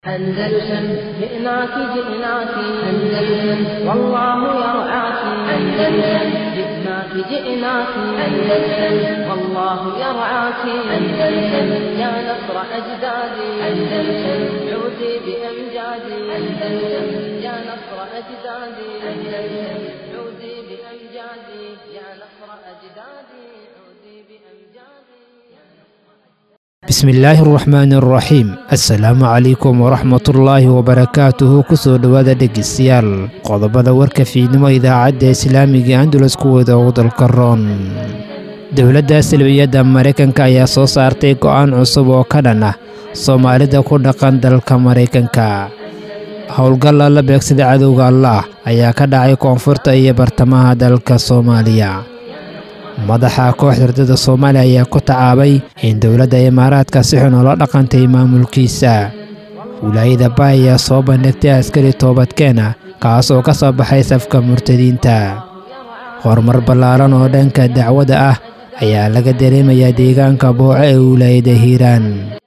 أندلسن جئناك جئناك أندلسن والله يرعاك أندلسن جئناك جئناك أندلسن والله يرعاك أندلسن يا نصر أجدادي أندلسن عودي بأمجادي أندلسن يا نصر أجدادي أندلسن عودي بأمجادي يا نصر أجدادي عودي بأمجادي bismillaahi araxmaani araxiim assalaamu calaykum waraxmatullaahi wabarakaatuhu kusoo dhowaada dhegeystayaal qodobada warka fiidnimo idaacadda islaamiga andulus kuwooda ugu dalka roon dowladda salbiyadda maraykanka ayaa soo saartay go'aan cusub oo ka dhan ah soomaalida ku dhaqan dalka maraykanka howlgalla la beegsada cadowga allaah ayaa ka dhacay koonfurta iyo bartamaha dalka soomaaliya madaxa kooxda ardada soomaaliya ayaa ku tacaabay in dowladda imaaraadka si xun ula dhaqantay maamulkiisa wilaayada baay ayaa soo bandhigtay askari toobadkeena kaas oo ka soo baxay safka murtadiinta horumar ballaaran oo dhanka dacwadda ah ayaa laga dareemayaa deegaanka booco ee wilaayada hiiraan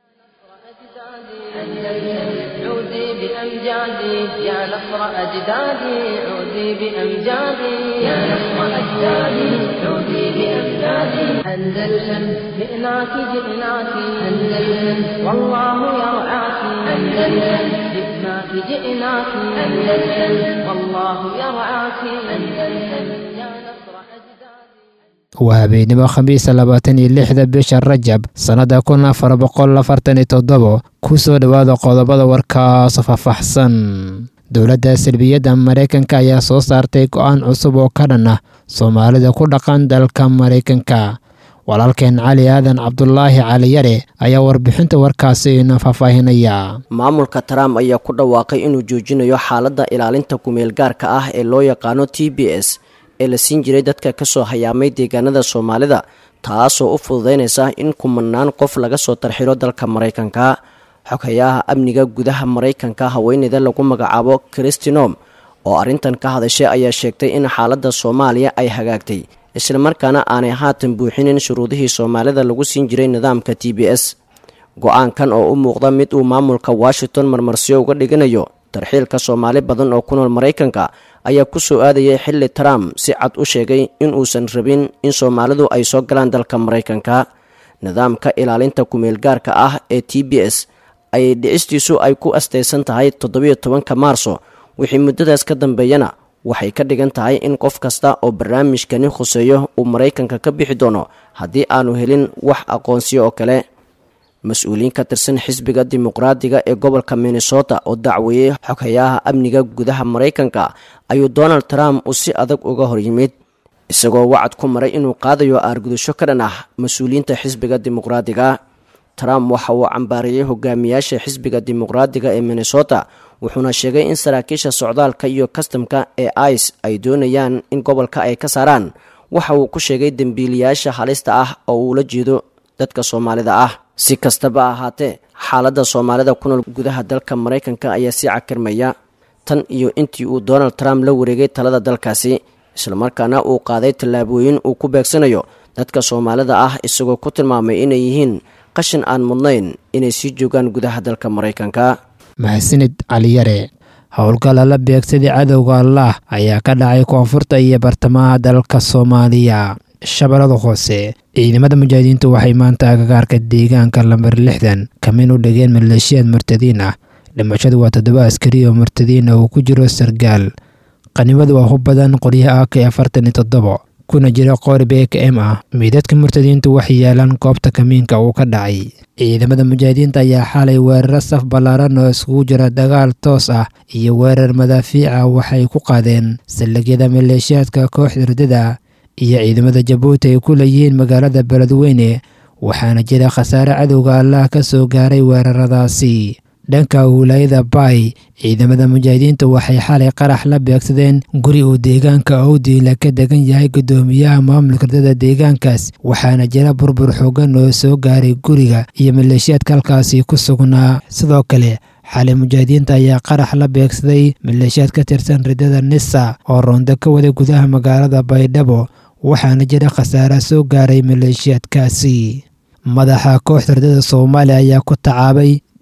عودي بأمجادي يا نصر أجدادي عودي بأمجادي يا نصر أجدادي عودي بأمجادي أندلسن جئناك جئناك أندلسن والله يرعاك أندلسن جئناك جئناك أندلسن والله يرعاك أندلسن يا نصر أجدادي waa habeenimo khamiisa labaatan iyo lixda bisha rajab sannada kun afar boqol afartan iyo toddobo ku soo dhowaada qodobada warkaas faahfaahsan dowladda salbiyadda maraykanka ayaa soo saartay go'aan cusub oo ka dhan ah soomaalida ku dhaqan dalka maraykanka walaalkeen cali aadan cabdulaahi caliyare ayaa warbixinta warkaasi ina faahfaahinaya maamulka trump ayaa ku dhawaaqay inuu joojinayo xaaladda ilaalinta kumeel gaarka ah ee loo yaqaano t b s ee la siin jiray dadka ka soo hayaamay deegaanada soomaalida taasoo u fududaynaysa in kumanaan qof laga soo tarxiro dalka maraykanka xogayaha amniga gudaha maraykanka haweeneyda lagu magacaabo christinom oo arrintan ka hadashay ayaa sheegtay in xaaladda soomaaliya ay hagaagtay islamarkaana aanay haatan buuxinin shuruudihii soomaalida lagu siin jiray nidaamka t b s go-aankan oo u muuqda mid uu maamulka washington marmarsiyo uga dhiganayo tarxiilka soomaali badan oo ku nool maraykanka ayaa ku soo aadayay xilli trump si cad u sheegay in uusan rabin in soomaalidu ay soo galaan dalka maraykanka nidaamka ilaalinta kumeel gaarka ah ee t b s ayay dhicistiisu ay ku astaysan tahay toddobiyo tobanka maarso wixii muddadaas ka dambeeyana waxay ka dhigan tahay in qof kasta oo barnaamijkani khuseeyo uu maraykanka ka bixi doono haddii aanu helin wax aqoonsiyo oo kale mas-uuliyiin ka tirsan xisbiga dimuqraadiga ee gobolka minnesota oo dacweeyey xoghayaha amniga gudaha maraykanka ayuu donald trump uu si adag uga hor yimid isagoo wacad ku maray inuu qaadayo aargudasho ka dhan ah mas-uuliyiinta xisbiga dimuqraadiga trump waxa uu cambaariyey hogaamiyaasha xisbiga dimuqraadiga ee minnesota wuxuuna sheegay in saraakiisha socdaalka iyo kastamka ee ice ay doonayaan in gobolka ay ka saaraan waxa uu ku sheegay dembiiliyaasha halista ah oo uula jeedo dadka soomaalida ah si kastaba ahaatee xaaladda soomaalida ku nool gudaha dalka maraykanka ayaa sii cakirmaya tan iyo intii uu donald trump la wareegay talada dalkaasi islamarkaana uu qaaday tallaabooyin uu ku beegsanayo dadka soomaalida ah isagoo ku tilmaamay inay yihiin qashin aan mudnayn inay sii joogaan gudaha dalka maraykanka mahadsanid caliyare howlgalla la beegsaday cadowga allaah ayaa ka dhacay koonfurta iyo bartamaha dalka soomaaliya shabeellada hoose ciidamada mujaahidiintu waxay maanta agagaarka deegaanka lambar lixdan kamin u dhigeen maleeshiyaad murtadiin ah dhimashadu waa toddoba askari oo murtadiin ah uu ku jiro sargaal qanimadu waa hub badan qoryaha ak afartan iyo toddobo kuna jira qoori b k m ah miidadka murtadiintu waxay yaalaan goobta kamiinka uu ka dhacay ciidamada mujaahidiinta ayaa xalay weeraro saf ballaaran oo iskugu jira dagaal toos ah iyo weerar madaafiica waxay ku qaadeen saldhigyada maleeshiyaadka kooxda ridada iyo ciidamada jabuuti ay ku leeyihiin magaalada beledweyne waxaana jira khasaare cadowga allah ka soo gaaray weeraradaasi dhanka wilaayada baay ciidamada mujaahidiintu waxay xalay qarax la beegsadeen guri uu deegaanka owdiila ka degan yahay guddoomiyaha maamulka ridada deegaankaas waxaana jira burbur xoogan oo soo gaaray guriga iyo maleeshiyaadka halkaasi ku sugnaa sidoo kale xalay mujaahidiinta ayaa qarax la beegsaday maleeshiyaad ka tirsan ridada nisa oo roonda ka wada gudaha magaalada baydhabo waxaana jira khasaare soo gaaray maleeshiyaadkaasi madaxa kooxda ridada soomaaliya ayaa ku tacaabay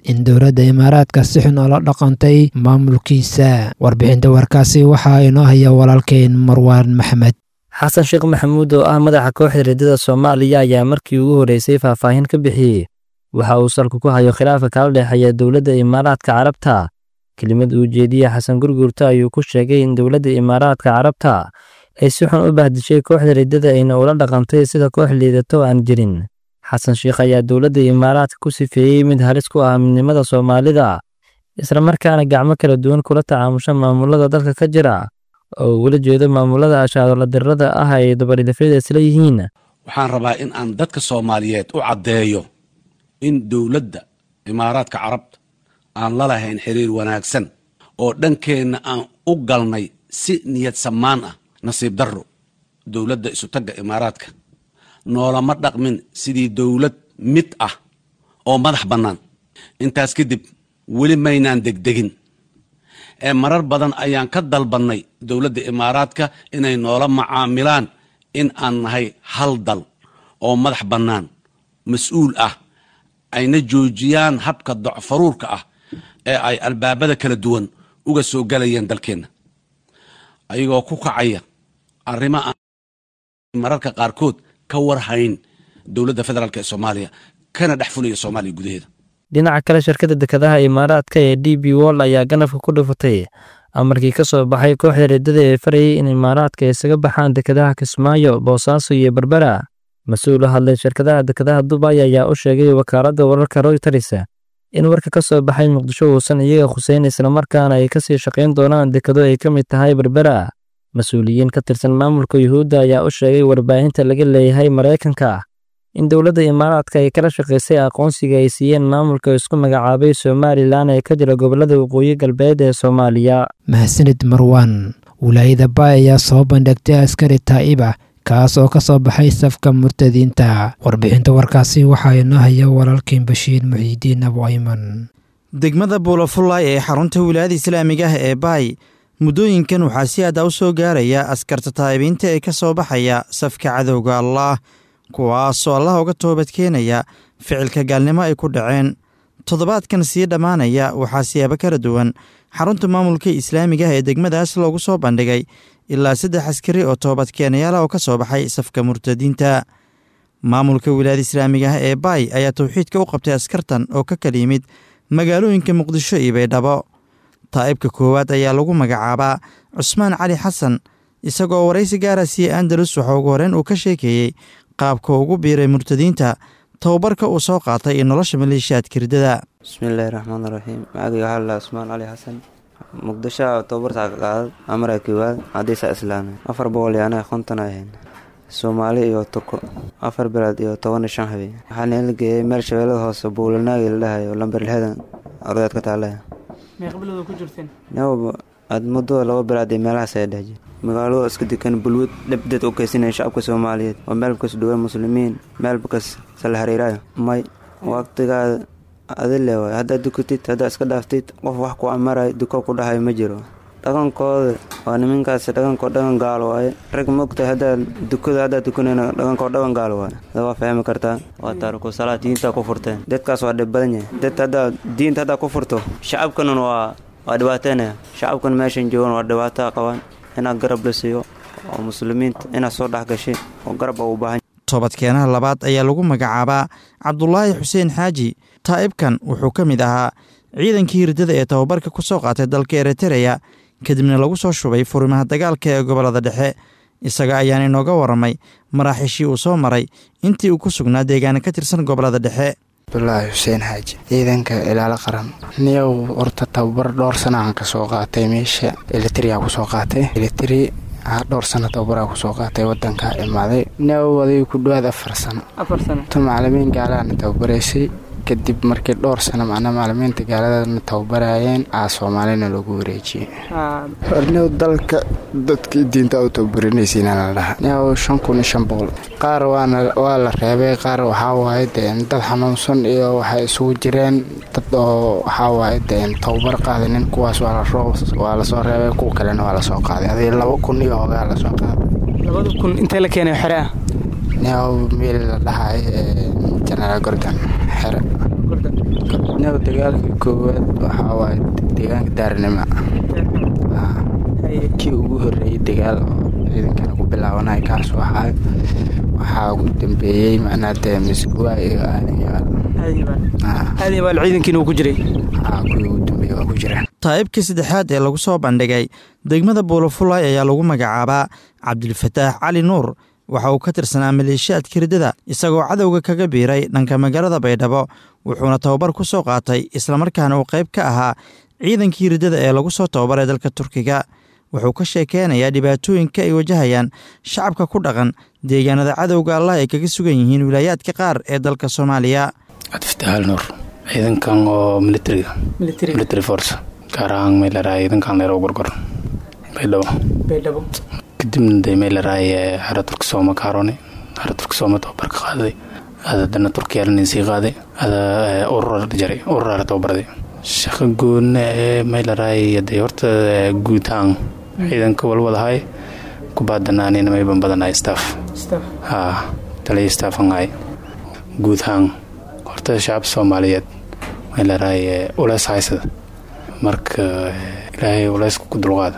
in dowladda imaaraadka si xun oola dhaqantay maamulkiisa warbixinta warkaasi waxaa inoo haya walaalkeen marwaan maxmed xasan sheekh maxamuud oo ah madaxa kooxda riddada soomaaliya ayaa markii ugu horreysay faahfaahin ka bixiyey waxa uu salku ku hayo khilaafka kala dhexeeya dowladda imaaraadka carabta kelimad uu jeediye xasan gurgurta ayuu ku sheegay in dowladda imaaraadka carabta ay si xun u bahdishay kooxda riddada ayna ula dhaqantay sida koox liidato aan jirin xasan sheekh ayaa dowladda imaaraadka ku sifeeyey mid halis ku ah midnimada soomaalida islamarkaana gacmo kala duwan kula tacaamusha maamulada dalka ka jira oo ugula jeedo maamulada ashaadola dirrada ah ay dabadhilafyada isla yihiin waxaan rabaa in aan dadka soomaaliyeed u caddeeyo in dowladda imaaraadka carabta aan la lahayn xiriir wanaagsan oo dhankeenna aan u galnay si niyad samaan ah nasiib darro dowladda isutagga imaaraadka noolama dhaqmin sidii dowlad mid ah oo madax bannaan intaas kadib weli maynaan degdegin ee marar badan ayaan ka dalbannay dowladda imaaraadka inay noola macaamilaan in aan nahay hal dal oo madax bannaan mas-uul ah ayna joojiyaan habka docfaruurka ah ee ay albaabada kala duwan uga soo galayeen dalkeenna ayagoo ku kacaya arrimo aan mararka qaarkood ka warhayn dowladda federaalk ee soomaaliya kana dhex fulaya soomaaliya gudaheeda dhinaca kale shirkadda dekedaha imaaraadka ee d b wol ayaa ganafka ku dhufatay amarkii ka soo baxay kooxda riddada ee farayay in imaaraadka isaga baxaan dekedaha kismaayo boosaaso iyo berbera mas-uul u hadlay shirkadaha dekedaha dubay ayaa u sheegay wakaaladda wararka royters in warka ka soo baxay muqdisho uusan iyaga khuseyn islamarkaana ay kasii shaqayn doonaan dekado ay ka mid tahay berbera mas-uuliyiin ka tirsan maamulka yuhuudda ayaa u sheegay warbaahinta laga leeyahay maraykanka in dowladda imaaraadka ay kala shaqaysay aqoonsiga ay siiyeen maamulka isku magacaabay somalilan ee ka jira gobollada waqooyi galbeed ee soomaaliya mahadsanid marwan wilaayada baay ayaa soo bandhigtay askari taa'ib ah kaas oo ka soo baxay safka murtadiinta warbixinta warkaasi waxaa inoo haya walaalkiin bashiir muxiidiin abu ayman degmada buulafullaay ee xarunta wilaayada islaamiga ah ee baay muddooyinkan waxaa si aada u soo gaaraya askarta taa'ibiinta ee ka soo baxaya safka cadowga allaah kuwaasoo allah uga toobadkeenaya ficilka gaalnimo ay ku dhaceen toddobaadkan sii dhammaanaya waxaa siyaabo kala duwan xarunta maamulka islaamiga ah ee degmadaas loogu soo bandhigay ilaa saddex askari oo toobadkeenayaala oo ka soo baxay safka murtadiinta maamulka wilaayada islaamiga ah ee baay ayaa towxiidka u qabtay askartan oo ka kala yimid magaalooyinka muqdisho iyo baydhabo taa'ibka koowaad ayaa lagu magacaabaa cusmaan cali xasan isagoo waraysi gaara siiyey andalus waxa ugu horeen uu ka sheekeeyey qaabka ugu biiray murtadiinta tababarka uu soo qaatay iyo nolosha maleeshiyaadka riddada bismillaahi raxmaan raxiim magacayga waxaa lalaa cusmaan cali xasan muqdisho tababartaa ka qaadad amara koowaad hadiisa islaamay afar boqol iyo anaga konton ahayn soomaali iyo turko afar bilood iyo toban iyo shan habeen waxaa nala geeyey meel shabeellada hoose buulanaagi la dhahayo lamber lixdan ardaad ka taale aad muddo laba bilood iyo meelahaas ayaa dhehjir magaalado iska degan bulwad dhabdad u keysanaya shacabka soomaaliyeed oo meelbakas dhuwa muslimiin meelbakas sala hariiraayo may waqtigaada adile waay haddaad dukatid haddaad iska dhaaftid qof wax ku amarayo duko ku dhahayo ma jiro dhaqankooda waa niminkaas dhaqankoo dhaqan gaalo waaye rag maogtahay haddaad dukada haddaad dukanayna dhaqankoo dhaqan gaalo waaye ada waa fahmi kartaa waa taariku salaad diintaa ku furteen dadkaas waa dhib badan yahay dad haddaad diinta haddaad ku furto shacabkanan waa waa dhibaateynaya shacabkan meeshan joogan waa dhibaataa qabaan inaad garab la siiyo oo muslimiinta inaad soo dhexgashay oo garab a u baahan toobadkeenaha labaad ayaa lagu magacaabaa cabdulaahi xuseen xaaji taa'ibkan wuxuu ka mid ahaa ciidankii hirdada ee tababarka ku soo qaatay dalka eritereya kadibna lagu soo shubay furimaha dagaalka ee gobollada dhexe isaga ayaan inooga warramay maraaxiishii uu soo maray intii uu ku sugnaa deegaana ka tirsan gobollada dhexe abdulaahi xuseen xaaji ciidanka ilaalo qaran niyow horta tababar dhowr sana aan ka soo qaatay meesha elitria kusoo qaatay elitri dhowr sano tababaraa kusoo qaatay wadankaa imaaday niyow aday ku dhawaad afar sano tu macalimiin gaalaana tababaraysay kadib markii dhowr sano macnaa macalimiinta gaaladana tababarayeen aa soomaalina loogu wareejiyey horniw dalka dadkii diinta u tababarinaysiina la dhaha niyow shan kun iyo shan boqol qaar waana waa la reebay qaar waxaa waaye deen dad xanuunsan iyo waxay isugu jireen dad oo waxaa waaye deen tababar qaadanin kuwaas waa lasoo reebay kuwa kalena waa lasoo qaaday adii laba kun iyo hogaa lasoo qaaday labada kun intee la keenay xere ah niyow meel la dhahay jenaraal gordon xere niyow dagaalkii koowaad waxaa waaye deegaanka daarnima kii ugu horreeyey dagaal oo ciidankana ku bilaabanay kaas waxaa waxaa ugu dambeeyey macnaa dee misguwa iyo aadayaal aadayaal ciidankiina uu ku jiray kuwii ugu dambeeyey waa ku jiraan taa'ibkii saddexaad ee lagu soo bandhigay degmada buulafulay ayaa lagu magacaabaa cabdilfataax cali nuur waxa uu ka tirsanaa maleeshiyaadka riddada isagoo cadowga kaga biiray dhanka magaalada baydhabo wuxuuna tababar ku soo qaatay islamarkaana uu qayb ka ahaa ciidankii riddada ee lagu soo tababaray dalka turkiga wuxuu ka sheekeynayaa dhibaatooyinka ay wajahayaan shacabka ku dhaqan deegaanada cadowga allah ay kaga sugan yihiin wilaayaadka qaar ee dalka soomaaliya cabdifataxaal nuur ciidankan oo militariga military force gaar ahaan meelaraay ciidankan leero gorgor baydhabo baydhabo kadibna dee meelaraay xero turka sooma kaarone xero turka sooma tababar ka qaaday ada dana turkiya lanin sii qaaday ada urur jaray urur tababarday shaqo goonna ee meelaraay dee horta guutaan ciidanka walwadahay kubaadanaanina mayban badanahay staff haa taliya staffanahay guutaan horta shacab soomaaliyeed meelaraay uleys haysada marka ilaahay uleysku ku dulqaada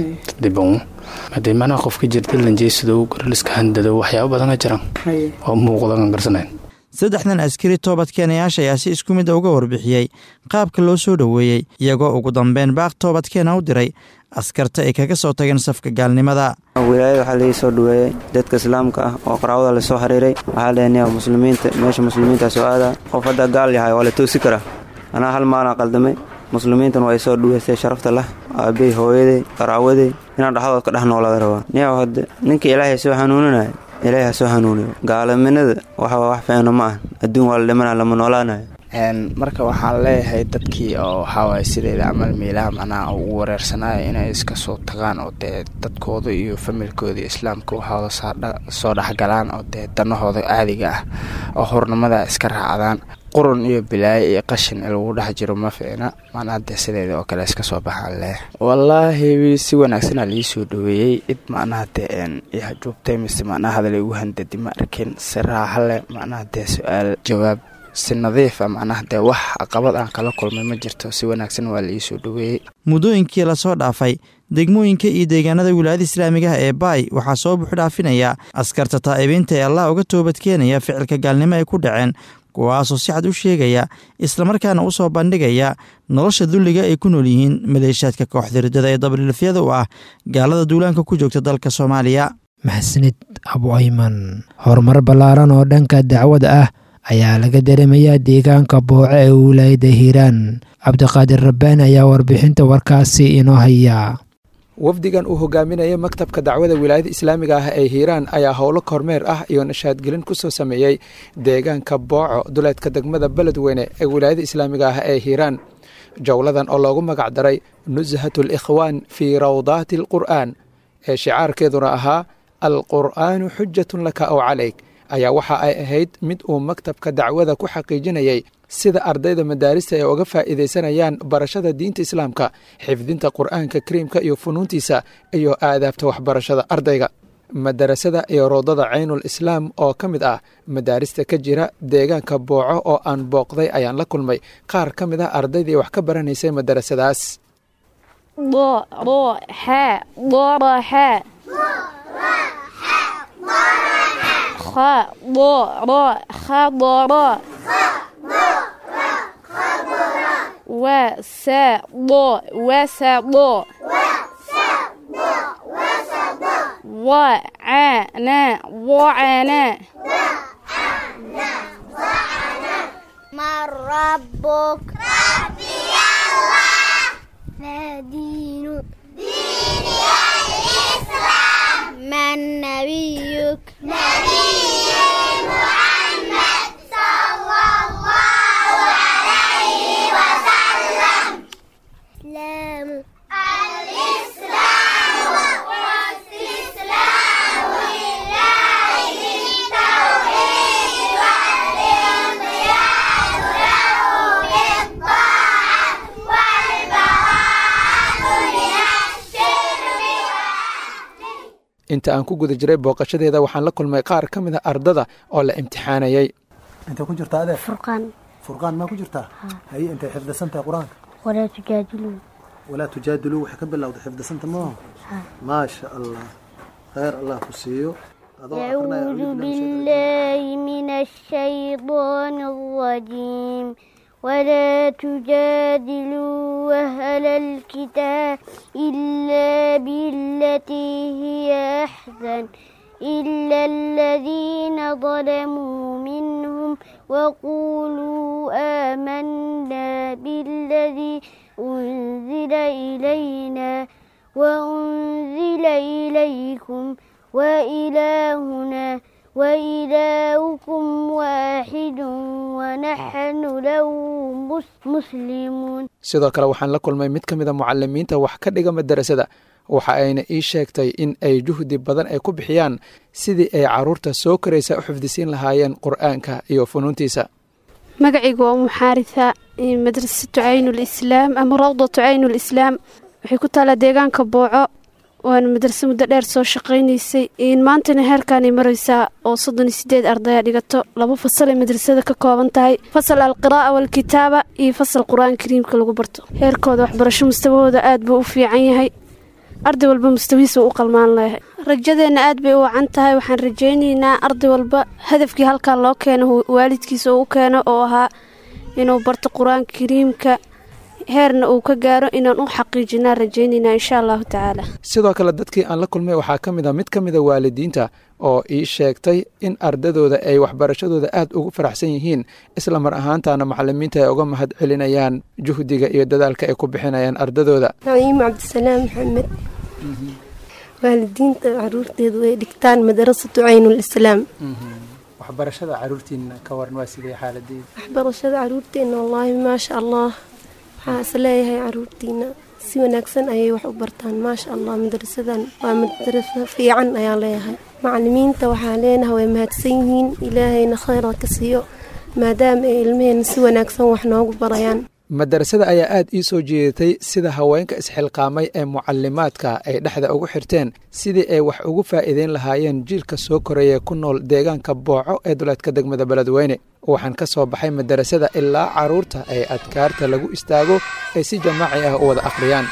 diban hadee macnaha qofka jirta lanjeysadow garaliska handado waxyaaba badana jiraan oo muuqdan garsanayn saddexdan askari toobadkeenayaasha ayaa si isku mid a uga warbixiyey qaabka loo soo dhoweeyey iyagoo ugu dambeyn baaq toobadkeena u diray askarta ay kaga soo tageen safka gaalnimada wilaayada waxaa laii soo dhaweeyey dadka islaamka ah oo qaraabada lasoo xiriiray waxaa leenaya muslimiinta meesha muslimiinta soo aadaa qof haddaa gaal yahay waa la toosi karaa anaa hal maalaa qaldamay muslimiintan waa isoo dhuweysay sharafta lah aabey hooyaday qaraawaday inaan dhexdood ka dhex noolaada rabaa niyow hadde ninka ilaahay soo hanuuninaya ilaahay ha soo hanuuniyo gaalaminada waxa wax fiicna ma ah adduun waa la dhimana lama noolaanayo marka waxaan leeyahay dadkii oo waxaawaay sideeda camal meelaha macnaha ugu wareersanaya inay iska soo tagaan oo dee dadkooda iyo familkooda iyo islaamka waxooda soo dhexgalaan oo dee danahooda caadiga ah oo hornimada iska raacdaan qurun iyo bilaayo iyo qashin lagu dhex jiro ma fiicna macnaha dee sideeda oo kale iska soo baxaan leh wallaahi si wanaagsanaa lii soo dhaweeyey cid macnaha dee ihajuubtay mise macnaha hadal igu handadi ma arkin si raaxa leh macnaha dee su-aal jawaab si nadiifa macnaha dee wax caqabad aan kala kulmay ma jirto si wanaagsan waa la ii soo dhaweeyey muddooyinkii lasoo dhaafay degmooyinka iyo deegaanada wilaayada islaamigaha ee baay waxaa soo buuxdhaafinaya askarta taa'ibiinta ee allah uga toobadkeenaya ficilka gaalnimo ay ku dhaceen kuwaasoo si cad u sheegaya islamarkaana u soo bandhigaya nolosha dulliga ay ku nool yihiin maleeshaadka kooxda riddada ee dabriilafyada u ah gaalada duulaanka ku joogta dalka soomaaliya maxsanid abu ayman horumar ballaaran oo dhanka dacwada ah ayaa laga dareemayaa deegaanka booco ee wilaayada hiiraan cabdiqaadir rabbaani ayaa warbixinta warkaasi inoo haya wafdigan uu hogaaminaya maktabka dacwada wilaayada islaamiga ah ee hiiraan ayaa howlo kormeer ah iyo nashaadgelin ku soo sameeyey deegaanka booco duleedka degmada beledweyne ee wilaayada islaamiga ah ee hiiraan jowladan oo loogu magac daray nushat alikhwaan fii rawdaati alqur'aan ee shicaarkeeduna ahaa alqur'aanu xujatun laka ow calayk ayaa waxa ay ahayd mid uu maktabka dacwada ku xaqiijinayay sida ardayda madaarista ay uga faa'iidaysanayaan barashada diinta islaamka xifdinta qur'aanka kariimka iyo funuuntiisa iyo aadaabta waxbarashada ardayga madarasada iyo roodada caynul islaam oo ka mid ah madaarista ka jira deegaanka booco oo aan booqday ayaan la kulmay qaar ka mid ah ardaydii wax ka baranaysay madarasadaas من ربك ربي الله ما دينك ديني الإسلام من نبيك نبي محمد صلى الله عليه وسلم إسلام الإسلام واستسلام لله بالتوحيد والانقياد له بالطاعة والبراءة من الشرك inta aan ku guda jiray booqashadeeda waxaan la kulmay qaar ka mid a ardada oo la imtixaanayay intay ku jirta adeer furqaan furqaan maa ku jirtaa haye intay xifdisan tahay qur-aanka ولا تجادلوا walaa tujaadiluu waxay ka bilowday xifdisanta maaha maasha allah khayr allah ku siiyo adoo aqrinaya أعوذ بالله من الشيطان الرجيم ولا تجادلوا أهل الكتاب إلا بالتي هي أحسن إلا الذين ظلموا منهم وقولوا آمنا بالذي أنزل إلينا وأنزل إليكم وإلهنا وإلهكم واحد ونحن له مس- مسلمون sidoo kale waxaan la kulmay mid ka mid a mucalimiinta wax ka dhiga madarasada waxa ayna ii sheegtay in ay juhdi badan ay ku bixiyaan sidii ay caruurta soo koraysa u xifdisiin lahaayeen qur'aanka iyo funuuntiisa magacaygu waa muxaarisa madrasatu caynulislaam ama rawdatu caynulislaam waxay ku taalaa deegaanka booco waana madraso muddo dheer soo shaqaynaysay maantana heerkaanay maraysaa oo soddon iyo sideed ardaya dhigato laba fasal ay madrasada ka kooban tahay fasal alqiraa'a waalkitaaba iyo fasal qur-aan kariimka lagu barto heerkooda waxbarasho mustawahooda aad buu u fiican yahay arday walba mustawihiisa u qalmaan leeyahay rajadeenna aad bay u wacan tahay waxaan rajaynaynaa arday walba hadafkii halkan loo keeno waalidkiisa uu u keeno oo ahaa inuu barto qur-aanka kariimka heerna uu ka gaaro inaan u xaqiijinaa rajaynaynaa insha allahu tacaala sidoo kale dadkii aan la kulmay waxaa ka mid a mid ka mid a waalidiinta oo ii sheegtay in ardadooda ay waxbarashadooda aad ugu faraxsan yihiin isla mar ahaantaana macalimiinta ay uga mahad celinayaan juhdiga iyo dadaalka ay ku bixinayaan ardadooda naciimo cabdisalaam maxamed waalidiinta caruurteedu ay dhigtaan madarasatu caynulislaam waxbarashada caruurtiina ka waran waa sidee xaaladeeda waxbarashada caruurteena wallaahi maasha allah waxaa is leeyahay caruurtiina si wanaagsan ayay wax u bartaan maasha allah madarasadan waa madaraso fiican ayaan leeyahay macalimiinta waxaa leenahay way mahadsan yihiin ilaahayna khayra ka siiyo maadaama ay ilmaheena si wanaagsan wax noogu barayaan madarasada ayaa aad ii soo jeedatay sida haweenka isxilqaamay ee mucalimaadka ay dhexda ugu xirteen sidii ay wax ugu faa'iideyn lahaayeen jiilka soo koraya ku nool deegaanka booco ee duleedka degmada beledweyne waxaan ka soo baxay madarasada ilaa caruurta ay adkaarta lagu istaago ay si jamaaci ah u wada akhriyaan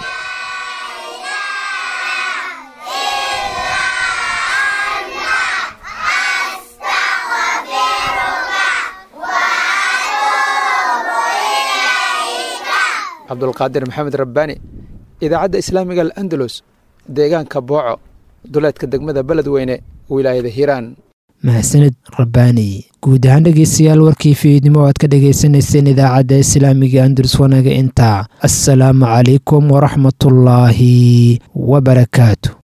cabdulqaadir maxamed rabbaani idaacadda islaamiga al'andalus deegaanka booco duleedka degmada beledweyne wilaayada hiiraan mahadsanid rabbaani guud ahaan dhegeystayaal warkii fiidnimo o aad ka dhagaysanayseen idaacadda islaamiga andalus wanaga intaa assalaamu calaykum waraxmatullaahi wabarakaatu